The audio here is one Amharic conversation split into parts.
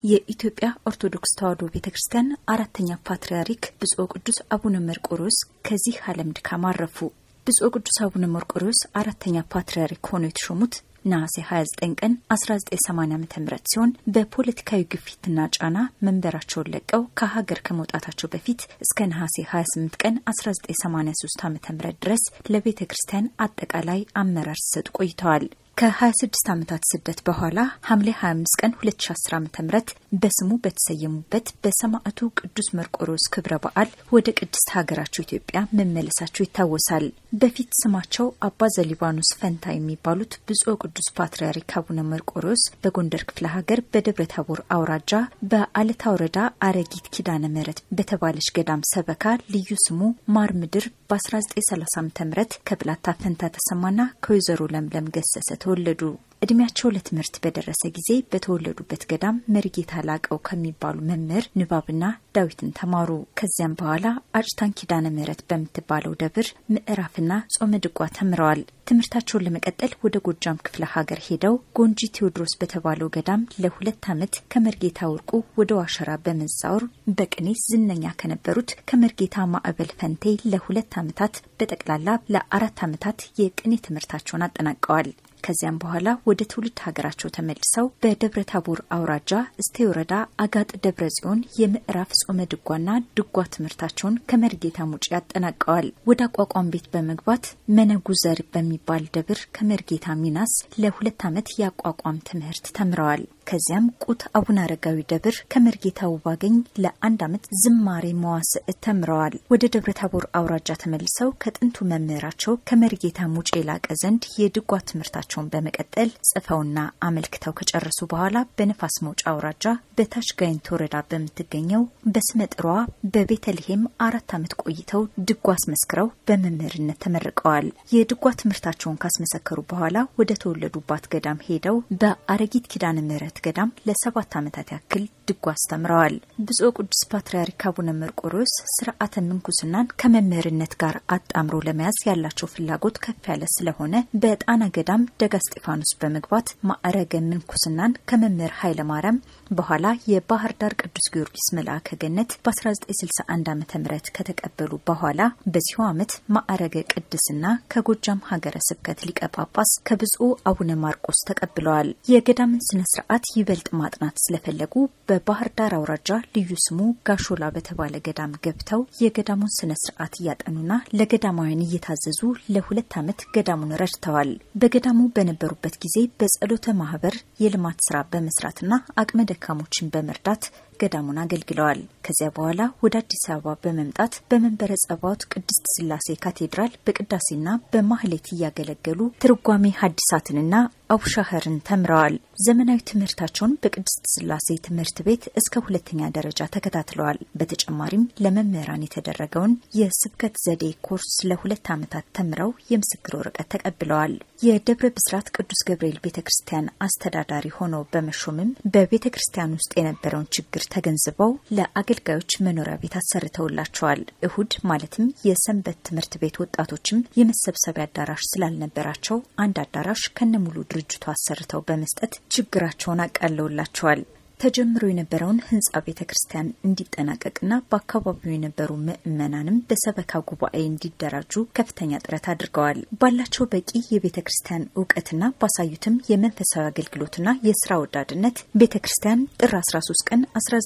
የኢትዮጵያ ኦርቶዶክስ ተዋሕዶ ቤተ ክርስቲያን አራተኛ ፓትርያርክ ብፁዕ ቅዱስ አቡነ መርቆሬዎስ ከዚህ ዓለም ድካም አረፉ። ብፁዕ ቅዱስ አቡነ መርቆሬዎስ አራተኛ ፓትርያርክ ሆነው የተሾሙት ነሐሴ 29 ቀን 1980 ዓ ም ሲሆን በፖለቲካዊ ግፊትና ጫና መንበራቸውን ለቀው ከሀገር ከመውጣታቸው በፊት እስከ ነሐሴ 28 ቀን 1983 ዓ ም ድረስ ለቤተ ክርስቲያን አጠቃላይ አመራር ሲሰጡ ቆይተዋል። ከ26 ዓመታት ስደት በኋላ ሐምሌ 25 ቀን 2010 ዓ ም በስሙ በተሰየሙበት በሰማዕቱ ቅዱስ መርቆሬዎስ ክብረ በዓል ወደ ቅድስት ሀገራቸው ኢትዮጵያ መመለሳቸው ይታወሳል። በፊት ስማቸው አባ ዘሊባኖስ ፈንታ የሚባሉት ብፁዕ ቅዱስ ፓትርያርክ አቡነ መርቆሬዎስ በጎንደር ክፍለ ሀገር በደብረ ታቦር አውራጃ በአለታ ወረዳ አረጊት ኪዳነ ምሕረት በተባለች ገዳም ሰበካ ልዩ ስሙ ማር ምድር በ1930 ዓ ም ከብላታ ፈንታ ተሰማና ከወይዘሮ ለምለም ገሰሰ ተወለዱ። እድሜያቸው ለትምህርት በደረሰ ጊዜ በተወለዱበት ገዳም መሪጌታ ላቀው ከሚባሉ መምህር ንባብና ዳዊትን ተማሩ። ከዚያም በኋላ አጭታን ኪዳነ ምሕረት በምትባለው ደብር ምዕራፍና ጾመ ድጓ ተምረዋል። ትምህርታቸውን ለመቀጠል ወደ ጎጃም ክፍለ ሀገር ሄደው ጎንጂ ቴዎድሮስ በተባለው ገዳም ለሁለት ዓመት ከመርጌታ ወርቁ ወደ ዋሸራ በመዛወር በቅኔ ዝነኛ ከነበሩት ከመርጌታ ማዕበል ፈንቴ ለሁለት ዓመታት በጠቅላላ ለአራት ዓመታት የቅኔ ትምህርታቸውን አጠናቀዋል። ከዚያም በኋላ ወደ ትውልድ ሀገራቸው ተመልሰው በደብረ ታቦር አውራጃ እስቴ ወረዳ አጋጥ ደብረ ጽዮን የምዕራፍ ጾመ ድጓና ድጓ ትምህርታቸውን ከመርጌታ ሙጪ ያጠናቀዋል። ወደ አቋቋም ቤት በመግባት መነጉዘር በሚባል ደብር ከመርጌታ ሚናስ ለሁለት ዓመት የአቋቋም ትምህርት ተምረዋል። ከዚያም ቁት አቡነ አረጋዊ ደብር ከመርጌታ ውባገኝ ለአንድ ዓመት ዝማሬ መዋስዕ ተምረዋል። ወደ ደብረ ታቦር አውራጃ ተመልሰው ከጥንቱ መምህራቸው ከመርጌታ ሙጬ ላቀ ዘንድ የድጓ ትምህርታቸውን በመቀጠል ጽፈውና አመልክተው ከጨረሱ በኋላ በነፋስ መውጫ አውራጃ በታች ጋይንት ወረዳ በምትገኘው በስመጥሯ በቤተልሔም አራት ዓመት ቆይተው ድጓ አስመስክረው በመምህርነት ተመርቀዋል። የድጓ ትምህርታቸውን ካስመሰከሩ በኋላ ወደ ተወለዱባት ገዳም ሄደው በአረጊት ኪዳነ ምሕረት ገዳም ለሰባት ዓመታት ያክል ድጓ አስተምረዋል። ብፁዕ ቅዱስ ፓትርያርክ አቡነ መርቆሬዎስ ስርዓተ ምንኩስናን ከመምህርነት ጋር አጣምሮ ለመያዝ ያላቸው ፍላጎት ከፍ ያለ ስለሆነ በጣና ገዳም ደጋ እስጢፋኖስ በመግባት ማዕረገ ምንኩስናን ከመምህር ኃይለ ማርያም በኋላ የባህር ዳር ቅዱስ ጊዮርጊስ መልአከ ገነት በ1961 ዓ ም ከተቀበሉ በኋላ በዚሁ ዓመት ማዕረገ ቅድስና ከጎጃም ሀገረ ስብከት ሊቀ ጳጳስ ከብፁዕ አቡነ ማርቆስ ተቀብለዋል። የገዳምን ስነ ስርዓት ይበልጥ ማጥናት ስለፈለጉ በባህር ዳር አውራጃ ልዩ ስሙ ጋሾላ በተባለ ገዳም ገብተው የገዳሙን ስነ ስርዓት እያጠኑና ለገዳማውያን እየታዘዙ ለሁለት ዓመት ገዳሙን ረድተዋል። በገዳሙ በነበሩበት ጊዜ በጸሎተ ማህበር የልማት ስራ በመስራትና አቅመ ደካሞችን በመርዳት ገዳሙን አገልግለዋል። ከዚያ በኋላ ወደ አዲስ አበባ በመምጣት በመንበረ ጸባዖት ቅድስት ስላሴ ካቴድራል በቅዳሴና በማህሌት እያገለገሉ ትርጓሜ ሐዲሳትንና አቡሻህርን ተምረዋል። ዘመናዊ ትምህርታቸውን በቅድስት ስላሴ ትምህርት ቤት እስከ ሁለተኛ ደረጃ ተከታትለዋል። በተጨማሪም ለመምህራን የተደረገውን የስብከት ዘዴ ኮርስ ለሁለት ዓመታት ተምረው የምስክር ወረቀት ተቀብለዋል። የደብረ ብስራት ቅዱስ ገብርኤል ቤተ ክርስቲያን አስተዳዳሪ ሆነው በመሾምም በቤተ ክርስቲያን ውስጥ የነበረውን ችግር ተገንዝበው ለአገልጋዮች መኖሪያ ቤት አሰርተውላቸዋል። እሁድ ማለትም የሰንበት ትምህርት ቤት ወጣቶችም የመሰብሰቢያ አዳራሽ ስላልነበራቸው አንድ አዳራሽ ከነሙሉ ድርጅቱ አሰርተው በመስጠት ችግራቸውን አቃለውላቸዋል። ተጀምሮ የነበረውን ህንጻ ቤተ ክርስቲያን እንዲጠናቀቅና በአካባቢው የነበሩ ምዕመናንም በሰበካ ጉባኤ እንዲደራጁ ከፍተኛ ጥረት አድርገዋል። ባላቸው በቂ የቤተ ክርስቲያን እውቀትና ባሳዩትም የመንፈሳዊ አገልግሎትና የስራ ወዳድነት ቤተ ክርስቲያን ጥር 13 ቀን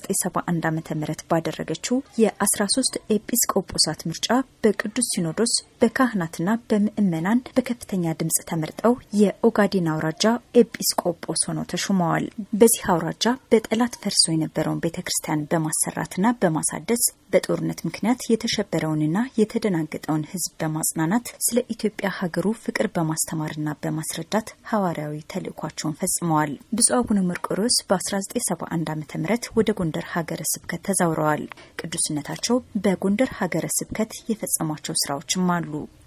1971 ዓ ም ባደረገችው የ13 ኤጲስቆጶሳት ምርጫ በቅዱስ ሲኖዶስ በካህናትና በምዕመናን በከፍተኛ ድምፅ ተመርጠው የኦጋዴን አውራጃ ኤጲስቆጶስ ሆነው ተሹመዋል። በዚህ አውራጃ በጠላት ፈርሶ የነበረውን ቤተ ክርስቲያን በማሰራትና በማሳደስ በጦርነት ምክንያት የተሸበረውንና የተደናገጠውን ሕዝብ በማጽናናት ስለ ኢትዮጵያ ሀገሩ ፍቅር በማስተማርና በማስረዳት ሐዋርያዊ ተልእኳቸውን ፈጽመዋል። ብፁዕ አቡነ መርቆሬዎስ በ1971 ዓ ም ወደ ጎንደር ሀገረ ስብከት ተዛውረዋል። ቅዱስነታቸው በጎንደር ሀገረ ስብከት የፈጸሟቸው ስራዎችም አሉ።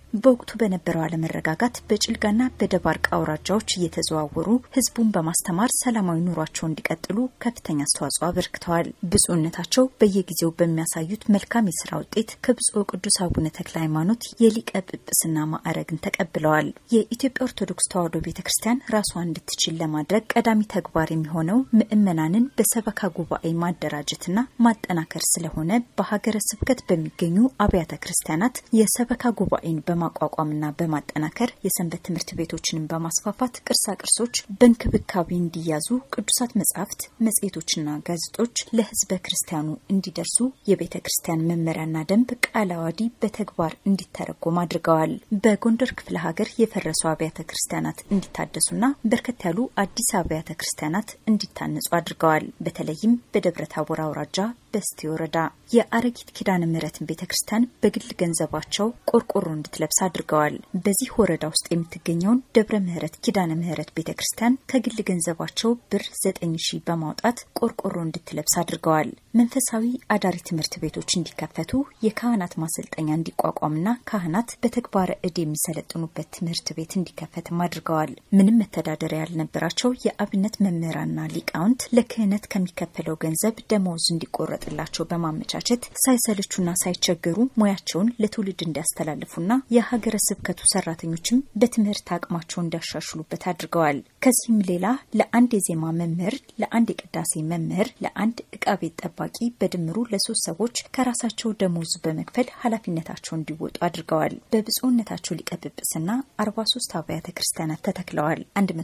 በወቅቱ በነበረው አለመረጋጋት በጭልጋና በደባርቅ አውራጃዎች እየተዘዋወሩ ህዝቡን በማስተማር ሰላማዊ ኑሯቸው እንዲቀጥሉ ከፍተኛ አስተዋጽኦ አበርክተዋል። ብፁዕነታቸው በየጊዜው በሚያሳዩት መልካም የስራ ውጤት ከብፁዕ ቅዱስ አቡነ ተክለ ሃይማኖት የሊቀ ጵጵስና ማዕረግን ተቀብለዋል። የኢትዮጵያ ኦርቶዶክስ ተዋሕዶ ቤተ ክርስቲያን ራሷን እንድትችል ለማድረግ ቀዳሚ ተግባር የሚሆነው ምዕመናንን በሰበካ ጉባኤ ማደራጀትና ማጠናከር ስለሆነ በሀገረ ስብከት በሚገኙ አብያተ ክርስቲያናት የሰበካ ጉባኤን በማቋቋምና በማጠናከር የሰንበት ትምህርት ቤቶችንም በማስፋፋት ቅርሳ ቅርሶች በእንክብካቤ እንዲያዙ ቅዱሳት መጻሕፍት፣ መጽሔቶችና ጋዜጦች ለህዝበ ክርስቲያኑ እንዲደርሱ የቤተ ክርስቲያን መመሪያና ደንብ ቃለ ዓዋዲ በተግባር እንዲተረጎም አድርገዋል። በጎንደር ክፍለ ሀገር የፈረሱ አብያተ ክርስቲያናት እንዲታደሱና በርከት ያሉ አዲስ አብያተ ክርስቲያናት እንዲታነጹ አድርገዋል። በተለይም በደብረ ታቦር አውራጃ በስቴ ወረዳ የአረጊት ኪዳነ ምሕረትን ቤተ ክርስቲያን በግል ገንዘባቸው ቆርቆሮ እንድትለብስ አድርገዋል። በዚህ ወረዳ ውስጥ የምትገኘውን ደብረ ምሕረት ኪዳነ ምሕረት ቤተ ክርስቲያን ከግል ገንዘባቸው ብር ዘጠኝ ሺህ በማውጣት ቆርቆሮ እንድትለብስ አድርገዋል። መንፈሳዊ አዳሪ ትምህርት ቤቶች እንዲከፈቱ፣ የካህናት ማሰልጠኛ እንዲቋቋምና ካህናት በተግባረ እድ የሚሰለጥኑበት ትምህርት ቤት እንዲከፈትም አድርገዋል። ምንም መተዳደሪያ ያልነበራቸው የአብነት መምህራንና ሊቃውንት ለክህነት ከሚከፈለው ገንዘብ ደመወዝ እንዲቆረጥላቸው በማመቻቸት ሳይሰለቹና ሳይቸገሩ ሙያቸውን ለትውልድ እንዲያስተላልፉና የሀገረ ስብከቱ ሰራተኞችም በትምህርት አቅማቸው እንዲያሻሽሉበት አድርገዋል። ከዚህም ሌላ ለአንድ የዜማ መምህር፣ ለአንድ የቅዳሴ መምህር፣ ለአንድ እቃ ቤት ጠባቂ በድምሩ ለሶስት ሰዎች ከራሳቸው ደሞዝ በመክፈል ኃላፊነታቸው እንዲወጡ አድርገዋል። በብፁዕነታቸው ሊቀ ጵጵስና 43 አብያተ ክርስቲያናት ተተክለዋል።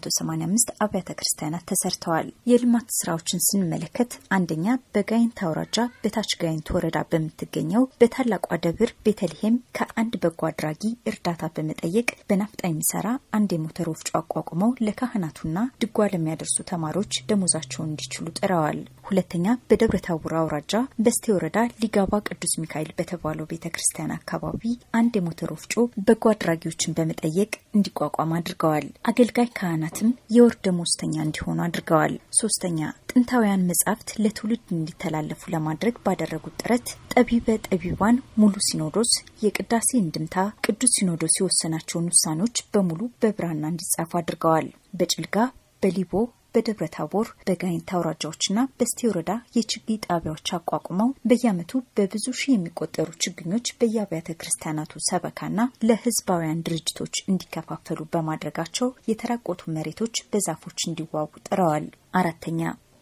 185 አብያተ ክርስቲያናት ተሰርተዋል። የልማት ስራዎችን ስንመለከት አንደኛ በጋይንት አውራጃ በታች ጋይንት ወረዳ በምትገኘው በታላቋ ደብር ቤተልሔም ከአንድ በጎ አድራጊ እርዳታ በመጠየቅ በናፍጣ የሚሰራ አንድ የሞተር ወፍጮ አቋቁመው ለካህናቱና ድጓ ለሚያደርሱ ተማሪዎች ደሞዛቸውን እንዲችሉ ጥረዋል። ሁለተኛ በደብረ ታቦር አውራጃ በስቴ ወረዳ ሊጋባ ቅዱስ ሚካኤል በተባለው ቤተ ክርስቲያን አካባቢ አንድ የሞተር ወፍጮ በጎ አድራጊዎችን በመጠየቅ እንዲቋቋም አድርገዋል። አገልጋይ ካህናትም የወር ደሞዝተኛ እንዲሆኑ አድርገዋል። ሶስተኛ ጥንታውያን መጻሕፍት ለትውልድ እንዲተላለፉ ለማድረግ ባደረጉት ጥረት ጠቢበ ጠቢባን ሙሉ ሲኖዶስ የቅዳሴ እንድምታ ቅዱስ ሲኖዶስ የወሰናቸውን ውሳኔዎች በሙሉ በብራና እንዲጻፉ አድርገዋል። በጭልጋ በሊቦ በደብረ ታቦር በጋይንት አውራጃዎችና በስቴ ወረዳ የችግኝ ጣቢያዎች አቋቁመው በየዓመቱ በብዙ ሺህ የሚቆጠሩ ችግኞች በየአብያተ ክርስቲያናቱ ሰበካና ለሕዝባውያን ድርጅቶች እንዲከፋፈሉ በማድረጋቸው የተራቆቱ መሬቶች በዛፎች እንዲዋቡ ጥረዋል። አራተኛ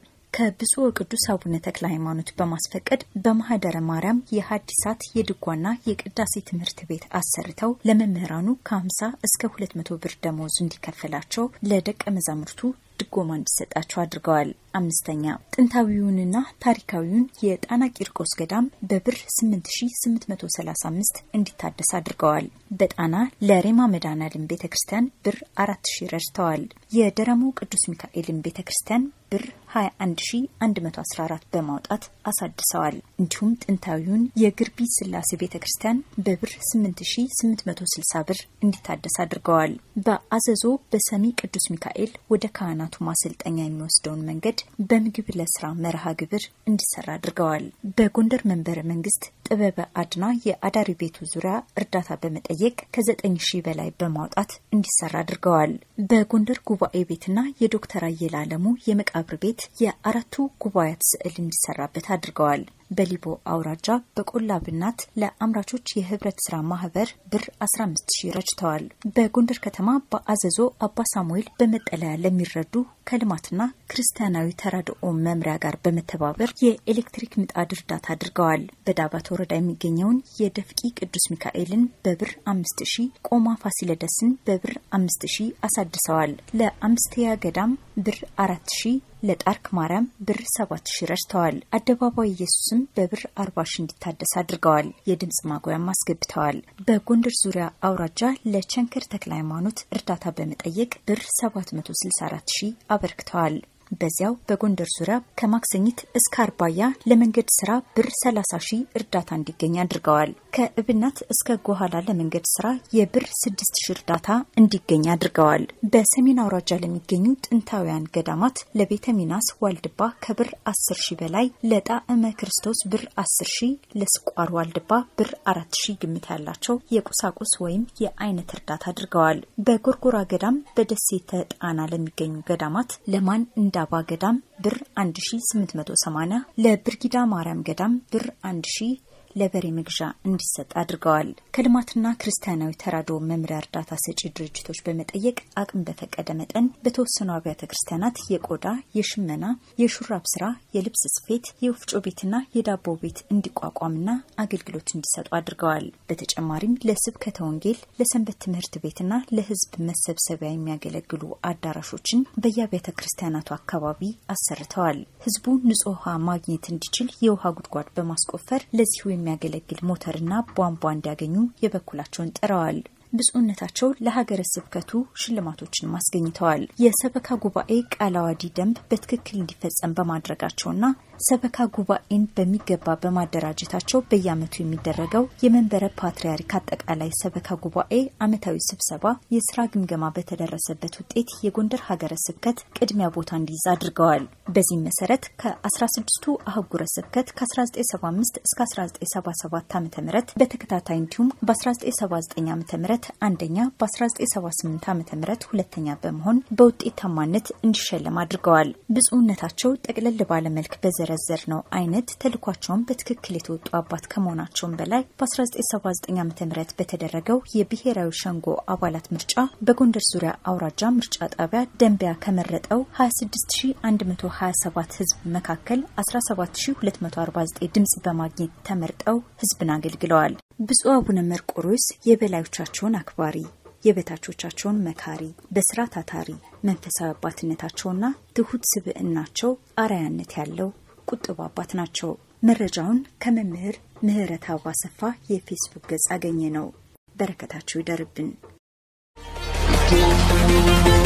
ከብፁዕ ቅዱስ አቡነ ተክለ ሃይማኖት በማስፈቀድ በማህደረ ማርያም የሀዲሳት የድጓና የቅዳሴ ትምህርት ቤት አሰርተው ለመምህራኑ ከ50 እስከ 200 ብር ደመወዝ እንዲከፈላቸው ለደቀ መዛሙርቱ ድጎማ እንዲሰጣቸው አድርገዋል። አምስተኛ ጥንታዊውንና ታሪካዊውን የጣና ቂርቆስ ገዳም በብር 8835 እንዲታደስ አድርገዋል። በጣና ለሬማ መድኃኔዓለም ቤተ ክርስቲያን ብር 4000 ረድተዋል። የደረሞ ቅዱስ ሚካኤልን ቤተ ክርስቲያን ብር 21114 በማውጣት አሳድሰዋል። እንዲሁም ጥንታዊውን የግርቢ ስላሴ ቤተ ክርስቲያን በብር 8860 ብር እንዲታደስ አድርገዋል። በአዘዞ በሰሚ ቅዱስ ሚካኤል ወደ ካህናቱ ማሰልጠኛ የሚወስደውን መንገድ በምግብ ለስራ መርሃ ግብር እንዲሰራ አድርገዋል። በጎንደር መንበረ መንግስት ጥበበ አድና የአዳሪ ቤቱ ዙሪያ እርዳታ በመጠየቅ ከዘጠኝ ሺህ በላይ በማውጣት እንዲሰራ አድርገዋል። በጎንደር ጉባኤ ቤትና የዶክተር አየለ አለሙ የመቃብር ቤት የአራቱ ጉባኤያት ስዕል እንዲሰራበት አድርገዋል። በሊቦ አውራጃ በቆላ ብናት ለአምራቾች የህብረት ስራ ማህበር ብር 15 ሺህ ረጭተዋል። በጎንደር ከተማ በአዘዞ አባ ሳሙኤል በመጠለያ ለሚረዱ ከልማትና ክርስቲያናዊ ተራድኦ መምሪያ ጋር በመተባበር የኤሌክትሪክ ምጣድ እርዳታ አድርገዋል። በዳባት ወረዳ የሚገኘውን የደፍቂ ቅዱስ ሚካኤልን በብር 5 ሺህ፣ ቆማ ፋሲለደስን በብር 5 ሺህ አሳድሰዋል። ለአምስተያ ገዳም ብር 4 ሺህ ለጣርክ ማርያም ብር 7 ሺህ ረድተዋል። አደባባይ ኢየሱስም በብር 40 ሺህ እንዲታደስ አድርገዋል። የድምፅ ማጉያም አስገብተዋል። በጎንደር ዙሪያ አውራጃ ለቸንከር ተክለ ሃይማኖት እርዳታ በመጠየቅ ብር 764 ሺህ አበርክተዋል። በዚያው በጎንደር ዙሪያ ከማክሰኝት እስከ አርባያ ለመንገድ ስራ ብር 30 ሺህ እርዳታ እንዲገኝ አድርገዋል። ከእብናት እስከ ጎኋላ ለመንገድ ስራ የብር 6 ሺህ እርዳታ እንዲገኝ አድርገዋል። በሰሜን አውራጃ ለሚገኙ ጥንታውያን ገዳማት ለቤተ ሚናስ ዋልድባ ከብር 10 ሺህ በላይ፣ ለጣዕመ ክርስቶስ ብር 10 ሺህ፣ ለስቋር ዋልድባ ብር 4 ሺህ ግምት ያላቸው የቁሳቁስ ወይም የአይነት እርዳታ አድርገዋል። በጎርጎራ ገዳም በደሴተ ጣና ለሚገኙ ገዳማት ለማን እንዳባ ገዳም ብር 1880 ለብርጊዳ ማርያም ገዳም ብር 1000 ለበሬ መግዣ እንዲሰጥ አድርገዋል። ከልማትና ክርስቲያናዊ ተራድኦ መምሪያ እርዳታ ሰጪ ድርጅቶች በመጠየቅ አቅም በፈቀደ መጠን በተወሰኑ አብያተ ክርስቲያናት የቆዳ፣ የሽመና፣ የሹራብ ስራ፣ የልብስ ስፌት፣ የወፍጮ ቤትና የዳቦ ቤት እንዲቋቋምና አገልግሎት እንዲሰጡ አድርገዋል። በተጨማሪም ለስብከተ ወንጌል፣ ለሰንበት ትምህርት ቤትና ለሕዝብ መሰብሰቢያ የሚያገለግሉ አዳራሾችን በየአብያተ ክርስቲያናቱ አካባቢ አሰርተዋል። ሕዝቡ ንጹህ ውሃ ማግኘት እንዲችል የውሃ ጉድጓድ በማስቆፈር ለዚሁ የሚያገለግል ሞተርና ቧንቧ እንዲያገኙ የበኩላቸውን ጥረዋል። ብፁዕነታቸው ለሀገረ ስብከቱ ሽልማቶችን አስገኝተዋል። የሰበካ ጉባኤ ቃለ ዓዋዲ ደንብ በትክክል እንዲፈጸም በማድረጋቸውና ሰበካ ጉባኤን በሚገባ በማደራጀታቸው በየዓመቱ የሚደረገው የመንበረ ፓትርያርክ አጠቃላይ ሰበካ ጉባኤ ዓመታዊ ስብሰባ የስራ ግምገማ በተደረሰበት ውጤት የጎንደር ሀገረ ስብከት ቅድሚያ ቦታ እንዲይዝ አድርገዋል። በዚህም መሰረት ከ16ቱ አህጉረ ስብከት ከ1975 እስከ 1977 ዓ ም በተከታታይ እንዲሁም በ1979 ዓ ም አንደኛ በ1978 ዓ ም ሁለተኛ በመሆን በውጤታማነት እንዲሸለም አድርገዋል። ብፁዕነታቸው ጠቅለል ባለመልክ በዘረዘር ነው አይነት ተልኳቸውን በትክክል የተወጡ አባት ከመሆናቸውም በላይ በ1979 ዓ ም በተደረገው የብሔራዊ ሸንጎ አባላት ምርጫ በጎንደር ዙሪያ አውራጃ ምርጫ ጣቢያ ደንቢያ ከመረጠው 26127 ህዝብ መካከል 17249 ድምጽ በማግኘት ተመርጠው ህዝብን አገልግለዋል። ብፁዕ አቡነ መርቆሬዎስ የበላዮቻቸውን አክባሪ የበታቾቻቸውን መካሪ፣ በስራ ታታሪ፣ መንፈሳዊ አባትነታቸውና ትሁት ስብዕናቸው አርአያነት ያለው ቁጥብ አባት ናቸው። መረጃውን ከመምህር ምህረት አባ ሰፋ የፌስቡክ ገጽ አገኘ ነው። በረከታቸው ይደርብን።